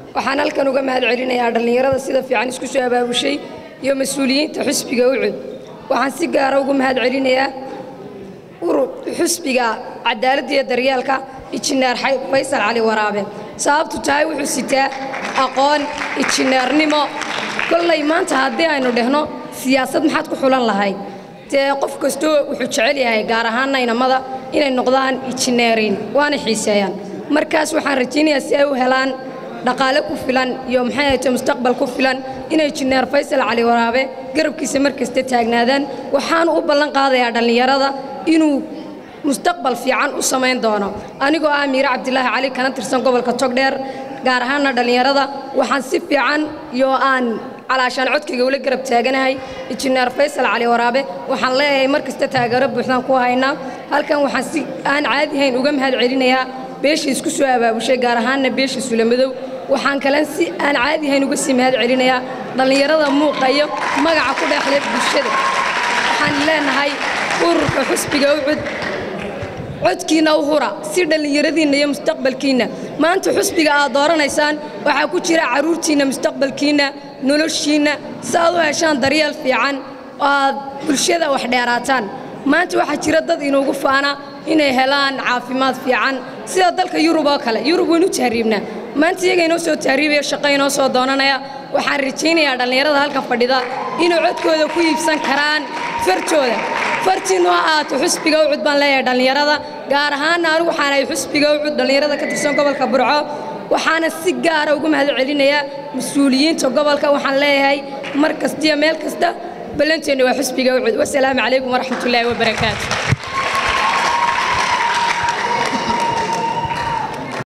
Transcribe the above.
waxaan halkan uga mahad celinayaa dhallinyarada sida fiican isku soo abaabushay iyo mas-uuliyiinta xusbiga ucud waxaan si gaara ugu mahad celinayaa urur xusbiga cadaaladda iyo daryeelka injineer faysal cali waraabe sababtu tahay wuxuu sitaa aqoon injineernimo kollay maanta haddii aynu dhehno siyaasad maxaad ku xulan lahayd dee qof kastoo wuxuu jecel yahay gaar ahaanna inamada inay noqdaan injineeriin waana xiiseeyaan markaas waxaan rajaynayaa si ay u helaan dhaqaale ku filan iyo maxay ahayto mustaqbal ku filan inay injineer faysal cali waraabe garabkiisa mar kasta taagnaadaan waxaanu u ballan qaadayaa dhallinyarada inuu mustaqbal fiican u samayn doono anigoo ah miire cabdilaahi cali kana tirsan gobolka togdheer gaar ahaanna dhallinyarada waxaan si fiican iyo aan calaashaan codkayga ula garab taaganahay injineer faysal cali waraabe waxaan leeyahay mar kasta taageero buuxdaan ku haynaa halkan waxaan si aan caadi hayn uga mahad celinayaa beeshii isku soo abaabushay gaar ahaanna beeshii sulamadow waxaan kalen si aan caadi hayn uga sii mahad celinayaa dhallinyarada muuqa iyo magaca ku dheexle bulshada waxaan leenahay ururka xusbiga ucud codkiinna u hura si dhallinyaradiinna iyo mustaqbalkiinna maanta xusbiga aad dooranaysaan waxaa ku jira carruurtiinna mustaqbalkiinna noloshiinna si aad u heshaan daryeel fiican oo aad bulshada wax dheeraataan maanta waxaa jira dad inuugu faana inay helaan caafimaad fiican sida dalka yurub oo kale yurub waynu tahriibnaa maanta iyaga inoo soo tahriibaya shaqo inoo soo doonanaya waxaan rajaynayaa dhallinyarada halkan fadhida inay codkooda ku iibsan karaan fartooda fartiinnu ha ahaato xusbiga ucud baan leeyahay dhallinyarada gaar ahaanna anigu waxaan ahay xusbiga ucud dhallinyarada ka tirsan gobolka burco waxaana si gaara ugu mahad celinayaa mas-uuliyiinta gobolka waxaan leeyahay mar kasta iyo meel kasta ballanteenna waa xusbiga ucud wasalaamu calaykum waraxmatullaahi wabarakaatu